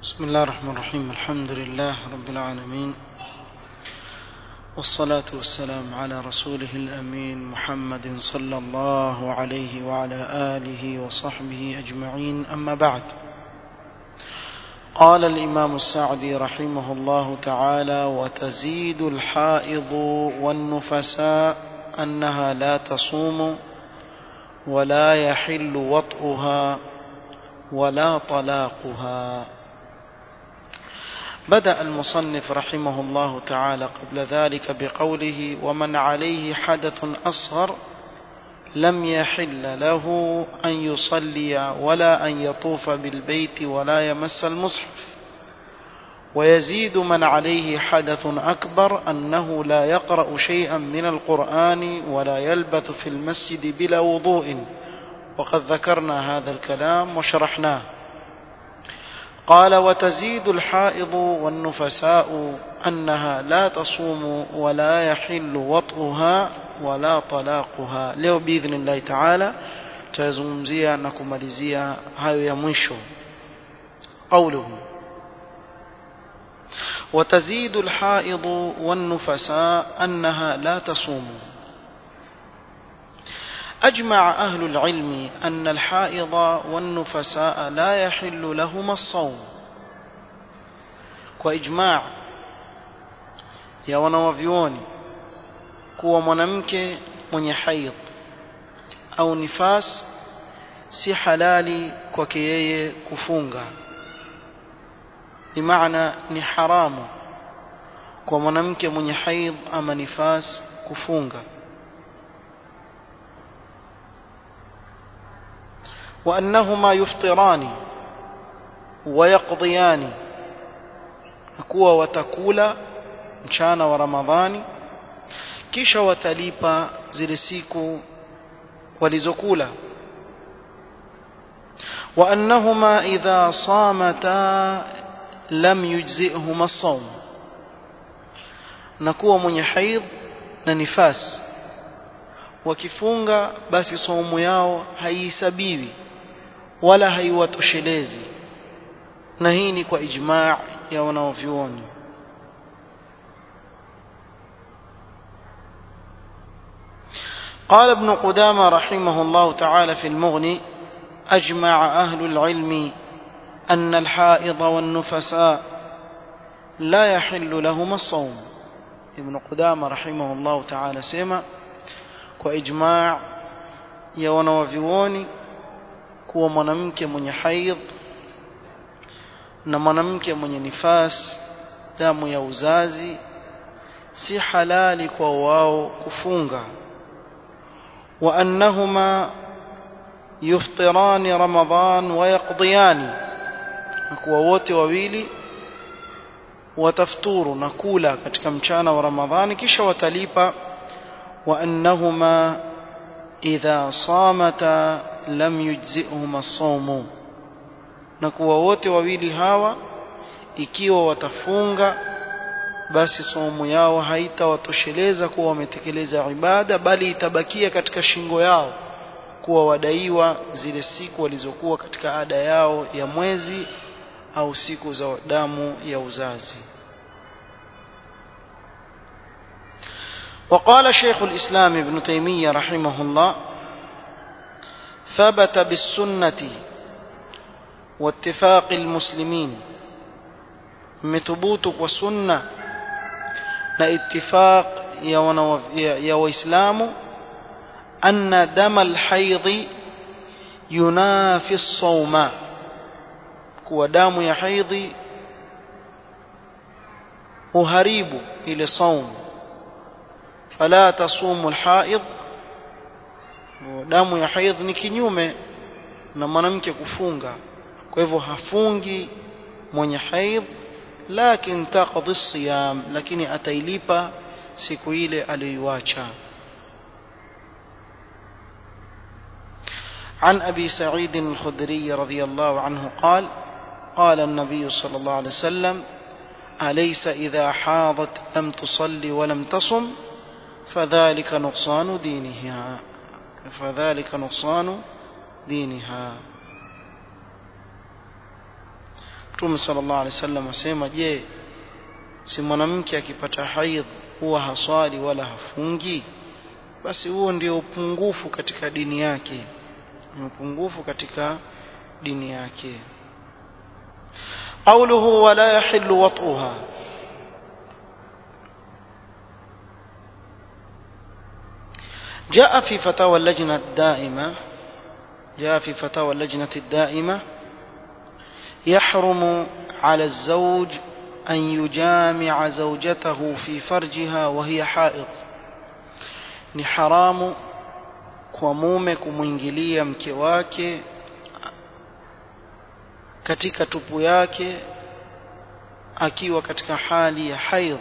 بسم الله الرحمن الرحيم الحمد لله رب العالمين والصلاة والسلام على رسوله الأمين محمد صلى الله عليه وعلى آله وصحبه أجمعين أما بعد قال الإمام السعدي رحمه الله تعالى وتزيد الحائض والنفساء أنها لا تصوم ولا يحل وطئها ولا طلاقها بدأ المصنف رحمه الله تعالى قبل ذلك بقوله ومن عليه حدث أصغر لم يحل له أن يصلي ولا أن يطوف بالبيت ولا يمس المصحف ويزيد من عليه حدث أكبر أنه لا يقرأ شيئا من القرآن ولا يلبث في المسجد بلا وضوء وقد ذكرنا هذا الكلام وشرحناه قال وتزيد الحائض والنفساء أنها لا تصوم ولا يحل وطئها ولا طلاقها leo باذن الله تعالى tutazungumzia na kumalizia hayo ya mwisho قوله وتزيد الحائض والنفساء أنها لا تصوم أجمع أهل العلم أن الحائض والنفساء لا يحل لهما الصوم وإجماع ya wanawavyuoni kuwa mwanamke mwenye haidh au nifas si halali kwake yeye kufunga bimaana ni haramu kwa mwanamke mwenye haidh ama nifas kufunga وأنهما يفطران ويقضيان kuwa watakula mchana wa Ramadhani kisha watalipa zile siku walizokula وأنهما إذا صامتا لم يجزئهما الصوم نكون mwenye haidh na nifas wakifunga basi saumu yao haihesabiwi wala haiwatoshelezi na hii ni kwa ijma' ya wanaovyuoni قال ابن قدامة رحمه الله تعالى في المغني أجمع أهل العلم أن الحائض والنفساء لا يحل لهما الصوم ابن قدامة رحمه الله تعالى سيما وإجماع ya wanawavyuoni kuwa mwanamke mwenye haidh na mwanamke mwenye nifas damu ya uzazi si halali kwa wao kufunga wa annahuma yuftirani ramadhan wa yaqdiyani na kuwa wote wawili watafturu na kula katika mchana wa ramadhani kisha watalipa wa annahuma idha samata lam yujzihuma as-sawm na kuwa wote wawili hawa ikiwa watafunga basi saumu yao haitawatosheleza kuwa wametekeleza ibada bali itabakia katika shingo yao kuwa wadaiwa zile siku walizokuwa katika ada yao ya mwezi au siku za damu ya uzazi وقال شيخ الإسلام ابن تيمية رحمه الله ثبت بالسنة واتفاق المسلمين مثبوت والسنة لاتفاق يا وإسلام أن دم الحيض ينافي الصوم كو دام يا حيض هريب إلى صوم فلا تصوم الحائض damu ya haidh ni kinyume na mwanamke kufunga kwa hivyo hafungi mwenye haidh lakin taqdi siyam lakini atailipa siku ile aliyoiacha عن أبي سعيد الخدري رضي الله عنه قال قال النبي صلى الله عليه وسلم أليس إذا حاضت لم تصلي ولم تصم فذلك نقصان دينها فذلك نقصان دينها Mtume sallallahu alaihi wasallam asema je si mwanamke akipata haidh huwa haswali wala hafungi basi huo ndio upungufu katika dini yake ni upungufu katika dini yake قوله ولا يحل وطئها جاء في فتاوى اللجنة الدائمة جاء في فتاوى اللجنة الدائمة يحرم على الزوج أن يجامع زوجته في فرجها وهي حائض ni haramu kwa mume kumwingilia mke wake katika tupu yake akiwa katika hali ya haidh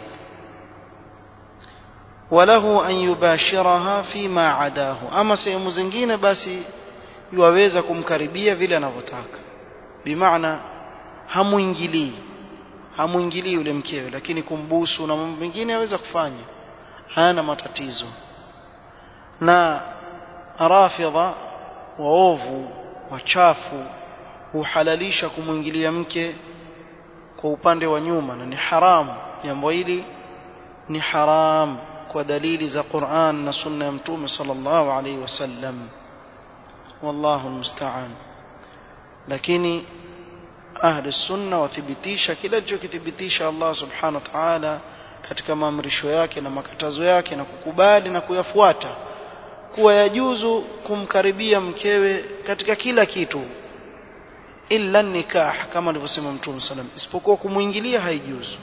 walahu an yubashiraha fima adahu ama sehemu zingine basi yuwaweza kumkaribia vile anavyotaka bimaana hamuingilii hamuingilii yule mkewe lakini kumbusu na mambo mengine aweza kufanya hana matatizo na rafidha waovu wachafu huhalalisha kumwingilia mke kwa upande wa nyuma na ni haramu jambo hili ni haram kwa dalili za Qur'an na sunna ya mtume sallallahu alaihi wasallam wallahu almusta'an lakini ahli sunna wathibitisha kila alichokithibitisha Allah subhanahu wa ta'ala katika maamrisho yake na makatazo yake na kukubali na kuyafuata kuwa yajuzu kumkaribia mkewe katika kila kitu illa nikah kama alivyosema mtume sallam isipokuwa kumwingilia haijuzu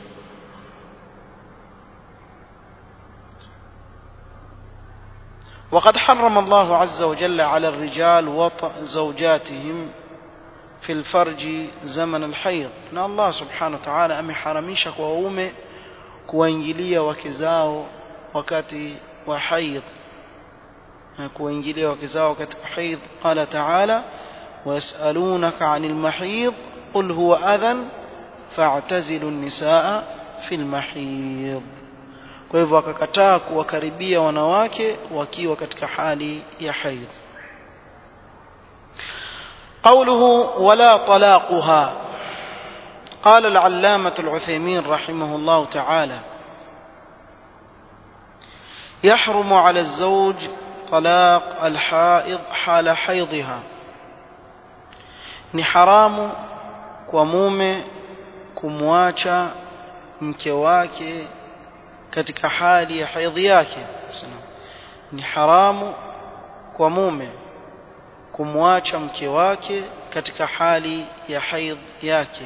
وقد حرم الله عز وجل على الرجال وطأ زوجاتهم في الفرج زمن الحيض na Allah subhanahu wa ta'ala ameharamisha kwa waume kuwaingilia wake zao wakati wa haidh kuwaingilia wake zao wakati wa haidh qala ta'ala ويسألونك عن المحيض قل هو أذى فاعتزلوا النساء في المحيض kwa hivyo akakataa kuwakaribia wanawake wakiwa katika hali ya haidh قوله ولا طلاقها قال العلامة العثيمين رحمه الله تعالى يحرم على الزوج طلاق الحائض حال حيضها ni haramu kwa mume kumwacha mke wake katika hali ya haidhi yake ni haramu kwa mume kumwacha mke wake katika hali ya haidh yake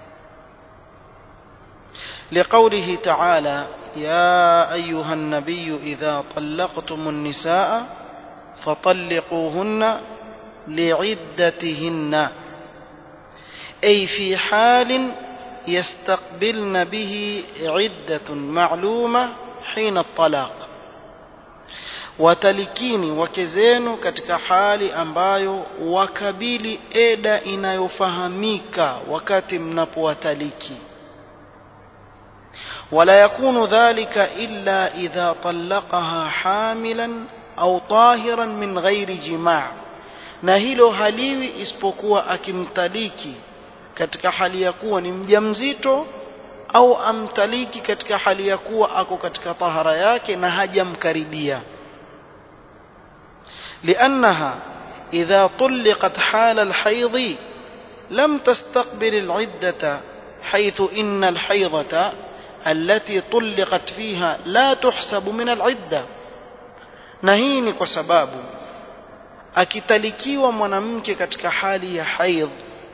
لقوله تعالى يا أيها النبي إذا طلقتم النساء فطلقوهن لعدتهن أي في حال يستقبلن به عدة معلومة حين الطلاق watalikini wake zenu katika hali ambayo wakabili eda inayofahamika wakati mnapowataliki wala yakunu dhalika illa idha talaqaha hamilan au tahiran min ghairi jimaa na hilo haliwi isipokuwa akimtaliki katika hali ya kuwa ni mjamzito au amtaliki katika hali ya kuwa ako katika tahara yake na hajamkaribia لأنها إذا طلقت حال الحيض لم تستقبل العدة حيث إن الحيضة التي طلقت فيها لا تحسب من العدة نهيني كسباب akitalikiwa mwanamke katika hali ya haidh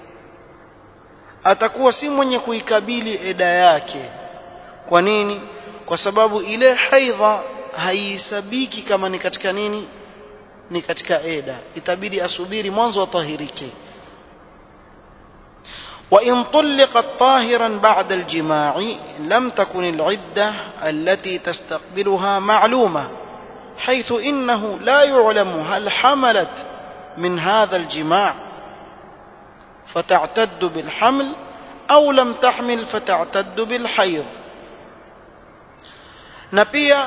atakuwa si mwenye kuikabili eda yake kwa nini kwa sababu ile haidha haihesabiki kama ni katika nini ni katika eda itabidi asubiri mwanzo atahirike وإن طلقت طاهرا بعد الجماع لم تكن العدة التي تستقبلها معلومة حيث إنه لا يعلم هل حملت من هذا الجماع فتعتد بالحمل أو لم تحمل فتعتد بالحيض نبيا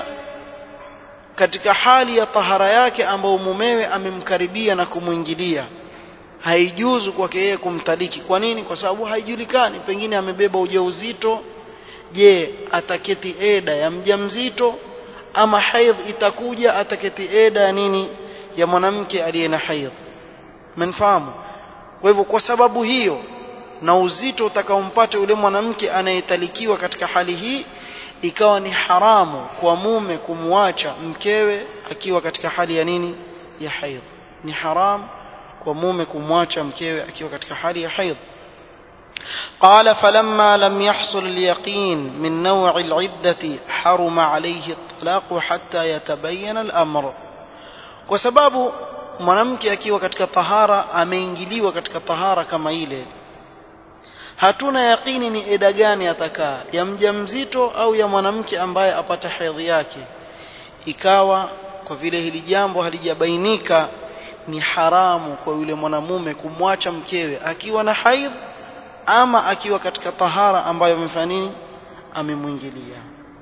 katika hali ya tahara yake ambayo mumewe amemkaribia na kumwingilia haijuzu kwake yeye kumtaliki kwa nini kwa sababu haijulikani pengine amebeba ujauzito je ataketi eda ya mjamzito ama haidh itakuja ataketi eda ya nini ya mwanamke aliye na haidh mnafahamu kwa hivyo kwa sababu hiyo na uzito utakaompata yule mwanamke anayetalikiwa katika hali hii ikawa ni haramu kwa mume kumwacha mkewe akiwa katika hali ya nini ya haidh ni haramu kwa mume kumwacha mkewe akiwa katika hali ya haidh قال فلما لم يحصل اليقين من نوع العدة حرم عليه الطلاق حتى يتبين الأمر وسبب mwanamke akiwa katika tahara ameingiliwa katika tahara kama ile hatuna yaqini ni eda gani atakaa ya mjamzito au ya mwanamke ambaye apata hedhi yake ikawa kwa vile hili jambo halijabainika ni haramu kwa yule mwanamume kumwacha mkewe akiwa na haidh ama akiwa katika tahara ambayo amefanya nini amemwingilia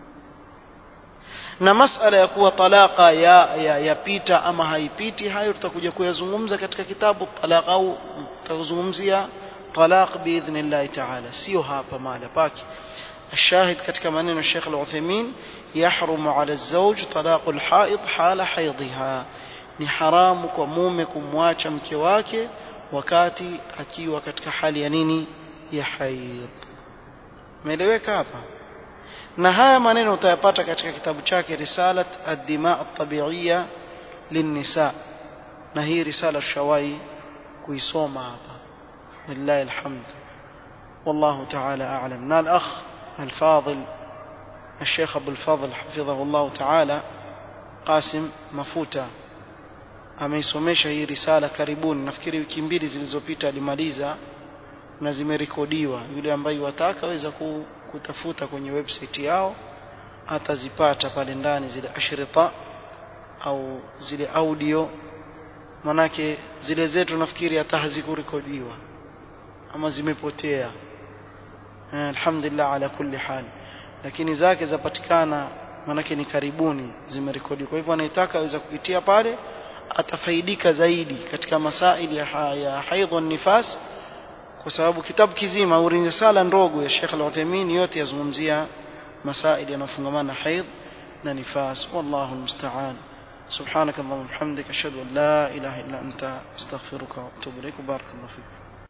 na masala ya kuwa talaka ya yapita ya ama haipiti hayo tutakuja kuyazungumza katika kitabu talaq au tutazungumzia talaq biidhnillah ta'ala sio hapa mahala pake الشاهد katika maneno ya Sheikh Al-Uthaymeen yahrumu 'ala az-zawj talaq al-ha'id hala haidha ni haramu kwa mume kumwacha mke wake wakati akiwa katika hali ya nini ya haid umeeleweka hapa na haya maneno utayapata katika kitabu chake risalat ad-dima at-tabi'iyya lin-nisa na hii risala shawai kuisoma hapa billahi alhamd والله تعالى أعلم نال أخ الفاضل الشيخ أبو الفضل حفظه الله تعالى قاسم مفوتا ameisomesha hii risala karibuni nafikiri wiki mbili zilizopita alimaliza na zimerekodiwa yule ambaye wataka aweza kutafuta kwenye website yao atazipata pale ndani zile ashrita au zile audio manake zile zetu nafikiri hata hazikurekodiwa ama zimepotea alhamdulillah ala kulli hal lakini zake zapatikana manake ni karibuni zimerekodiwa kwa hivyo anayetaka aweza kupitia pale atafaidika zaidi katika masaili ya, ha, ya haidh nifas kwa sababu kitabu kizima au risala ndogo ya Sheikh Al-Uthaymeen yote yazungumzia masaili yanayofungamana na haidh na nifas wallahu almusta'an سبحانك اللهم وبحمدك اشهد ان لا اله الا انت استغفرك واتوب اليك بارك الله فيك